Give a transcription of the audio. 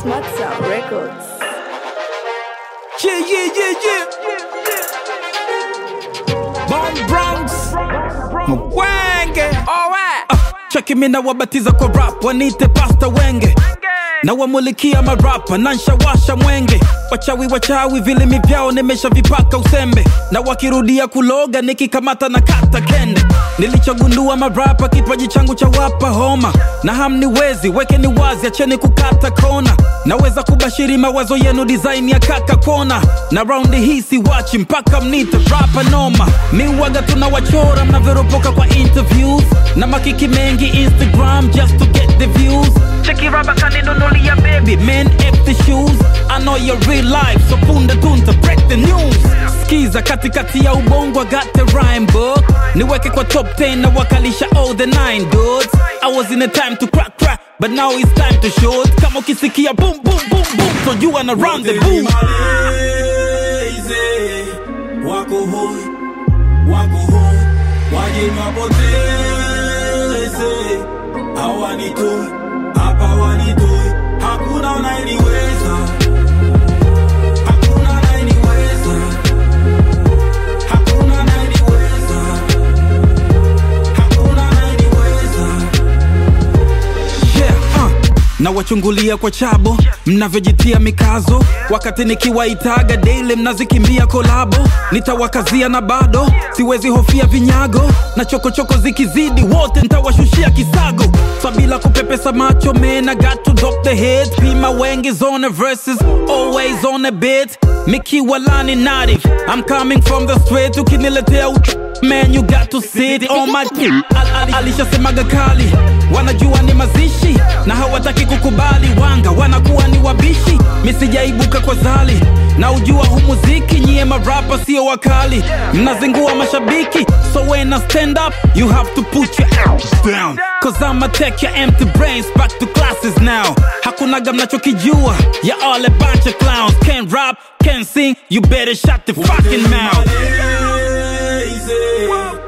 Smart Sound Records. Yeah, yeah, yeah, yeah. Bomb Bronx. Mwenge. Alright. Cheki mi na wabatiza kwa rap, wanite pasta wenge na wamulikia marapa na nshawasha mwenge wachawi wachawi vilimi vyao nimeshavipaka usembe na wakirudia kuloga nikikamata na kata kende nilichogundua marapa kipaji changu cha wapa homa na hamniwezi wekeni wazi acheni kukata kona naweza kubashiri mawazo yenu design ya kaka kona na raundi hii siwachi mpaka mnite rapa noma miwaga tunawachora mnavyoropoka kwa interviews na makiki mengi instagram just to get the views cheki raba kaninunulia baby man F the shoes I know your real life so punde tunta break the news skiza katikati ya ubongo I got the rhyme book niweke kwa top 10 na wakalisha all the nine dudes I was in a time to crack crack but now it's time to shoot kama ukisikia boom boom boom boom so you wanna run the boom Malezi, wako hoi, wako hoi, waje niwapoteze, hawanitoi, hapa wanitoi, hakuna unayeniweza, hakuna unayeniweza, hakuna unayeniweza, hakuna unayeniweza. yeah, uh. na wachungulia kwa chabo mnavyojitia mikazo wakati nikiwaitaga daily mnazikimbia kolabo nitawakazia na bado siwezi hofia vinyago na chokochoko zikizidi wote ntawashushia kisago sabila kupepesa macho man I got to drop the head pima wengi zone verses always on a bit mikiwa lani native I'm coming from the straight ukiniletea ut- Man, you got to sit on my dick. Al- al- Alishasemaga kali, wanajua ni mazishi na hawataki kukubali. Wanga wanakuwa ni wabishi, misijaibuka kwa zali na ujua hu muziki, nyie marapa sio wakali, mnazingua mashabiki. So when I stand up, you have to put your arms down, cause I'ma take your empty brains back to classes now. Hakunaga mnachokijua, ya all a bunch of clowns. Can't rap, can't sing, you better shut the fucking mouth. Malezi,